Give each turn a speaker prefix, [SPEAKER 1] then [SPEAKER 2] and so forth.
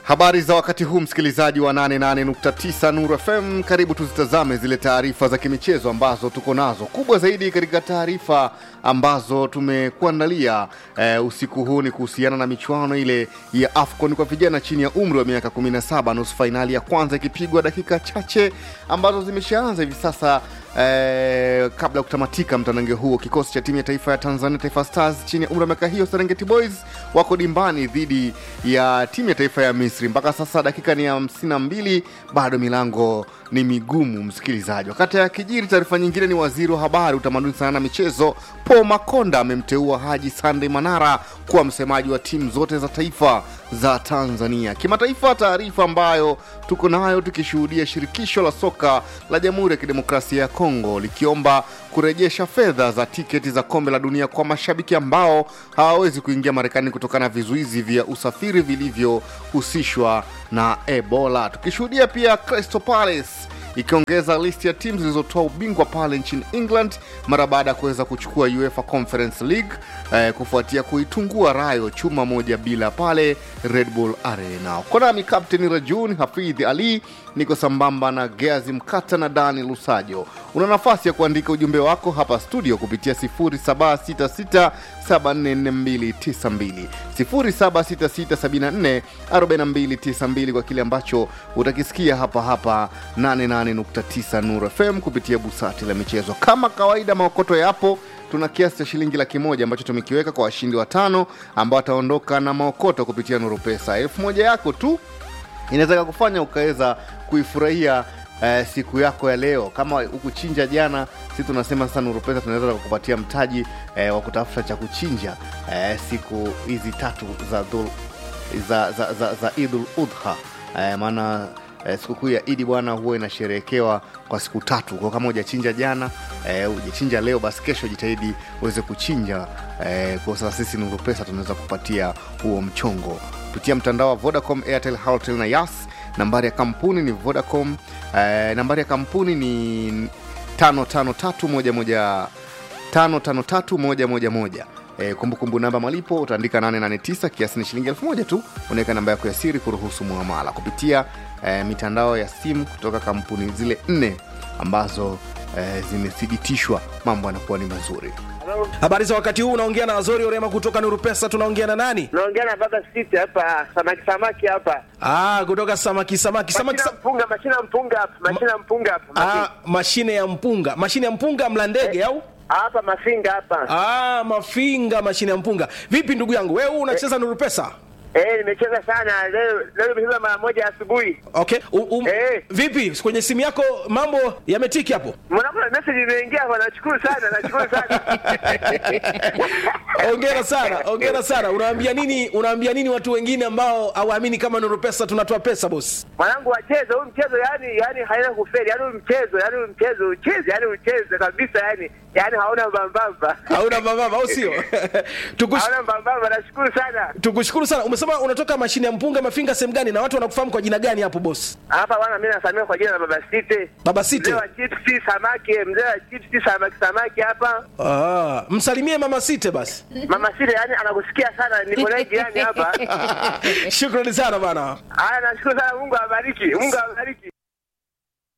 [SPEAKER 1] Habari za wakati huu msikilizaji wa 88.9 Nuru FM, karibu tuzitazame zile taarifa za kimichezo ambazo tuko nazo. Kubwa zaidi katika taarifa ambazo tumekuandalia eh, usiku huu ni kuhusiana na michuano ile ya AFCON kwa vijana chini ya umri wa miaka 17, nusu fainali ya kwanza ikipigwa dakika chache ambazo zimeshaanza hivi sasa. Eh, kabla ya kutamatika mtanange huo, kikosi cha timu ya taifa ya Tanzania Taifa Stars chini ya umri wa miaka hiyo Serengeti Boys wako dimbani dhidi ya timu ya taifa ya Misri. Mpaka sasa dakika ni hamsini na mbili, bado milango ni migumu, msikilizaji. Wakati ya kijiri, taarifa nyingine ni waziri wa habari, utamaduni, sanaa na michezo Paul Makonda amemteua Haji Sunday Manara kuwa msemaji wa timu zote za taifa za Tanzania. Kimataifa, taarifa ambayo tuko nayo tukishuhudia shirikisho la soka la Jamhuri ya Kidemokrasia ya Kongo likiomba kurejesha fedha za tiketi za kombe la dunia kwa mashabiki ambao hawawezi kuingia Marekani kutokana na vizuizi vya usafiri vilivyohusishwa na Ebola. Tukishuhudia pia Crystal Palace ikiongeza listi ya timu zilizotoa ubingwa pale nchini England mara baada ya kuweza kuchukua UEFA Conference League eh, kufuatia kuitungua Rayo chuma moja bila pale Red Bull Arena. Uko nami Captain Rajun Hafidh Ali, niko sambamba na Geazi Mkata na Dani Lusajo. Una nafasi ya kuandika ujumbe wako hapa studio kupitia 0766744292 0766744292 kwa kile ambacho utakisikia hapa hapa 88.9 Nuru FM kupitia busati la michezo. Kama kawaida, maokoto yapo tuna kiasi cha shilingi laki moja ambacho tumekiweka kwa washindi watano ambao wataondoka na maokoto kupitia Nuru Pesa. Elfu moja yako tu inaweza kufanya ukaweza kuifurahia eh, siku yako ya leo. Kama ukuchinja jana, si tunasema sasa Nuru Pesa tunaweza kukupatia mtaji eh, wa kutafuta cha kuchinja eh, siku hizi tatu za dhul, za, za, za, za Idul Udha eh, maana eh, sikukuu ya Idi bwana huwa inasherehekewa kwa siku tatu. Kwa kama hujachinja jana eh, hujachinja leo, basi kesho jitahidi uweze kuchinja eh, kwa sasa sisi Nuru Pesa tunaweza kupatia huo mchongo kupitia mtandao wa Vodacom, Airtel, Halotel na Yas. Nambari ya kampuni ni Vodacom eh, nambari ya kampuni ni tano tano tatu moja moja tano tano tatu moja moja moja E, kumbukumbu namba malipo utaandika 889 kiasi ni shilingi elfu moja tu. Unaweka namba yako ya siri kuruhusu muamala kupitia e, mitandao ya simu kutoka kampuni zile nne ambazo e, zimethibitishwa, mambo yanakuwa ni mazuri.
[SPEAKER 2] Habari za wakati huu, unaongea na Azori Orema kutoka Nuru Pesa. Tunaongea na nani?
[SPEAKER 3] Naongea na baba Siti hapa, samaki samaki hapa.
[SPEAKER 2] Ah, kutoka samaki samaki samaki.
[SPEAKER 3] Mashina mpunga, mashina mpunga hapa, mashina mpunga hapa.
[SPEAKER 2] Ah,
[SPEAKER 3] Mashina.
[SPEAKER 2] mashine ya mpunga, mashine ya mpunga mla ndege au?
[SPEAKER 3] Hapa mafinga hapa.
[SPEAKER 2] Ah, mafinga, mashine ya mpunga. Vipi ndugu yangu, wewe unacheza Nuru Pesa?
[SPEAKER 3] Eh, nimecheza sana leo, leo nimecheza mara moja asubuhi.
[SPEAKER 2] Okay. U, um,
[SPEAKER 3] Eh.
[SPEAKER 2] Vipi kwenye simu yako mambo yametiki hapo?
[SPEAKER 3] Mbona kuna message imeingia hapa, nashukuru sana, nashukuru sana.
[SPEAKER 2] Ongera sana, ongera sana. Unaambia nini, unaambia nini watu wengine ambao hawaamini kama Nuru Pesa tunatoa pesa boss?
[SPEAKER 3] Mwanangu wacheze huu mchezo, yani yani haina kufeli, yani huu mchezo, yani huu mchezo ucheze, yani ucheze kabisa, yani yani hauna mbambamba.
[SPEAKER 2] Hauna mababa au sio? Tukush,
[SPEAKER 3] Hauna mbambamba, nashukuru sana.
[SPEAKER 2] tukushukuru sana. Umesema unatoka mashine ya mpunga mafinga sehemu gani na watu wanakufahamu kwa jina gani hapo boss?
[SPEAKER 3] Hapa bwana, mimi nasamia kwa jina la baba Siti.
[SPEAKER 2] Baba
[SPEAKER 3] Mzee
[SPEAKER 2] Site.
[SPEAKER 3] wa chipsi samaki, mzee wa chipsi samaki samaki hapa.
[SPEAKER 2] Ah, msalimie mama Site basi.
[SPEAKER 3] Mama Sile yani anakusikia sana, niko naye jirani hapa.
[SPEAKER 2] Shukrani sana bana.
[SPEAKER 3] Haya, nashukuru sana, Mungu awabariki, Mungu awabariki.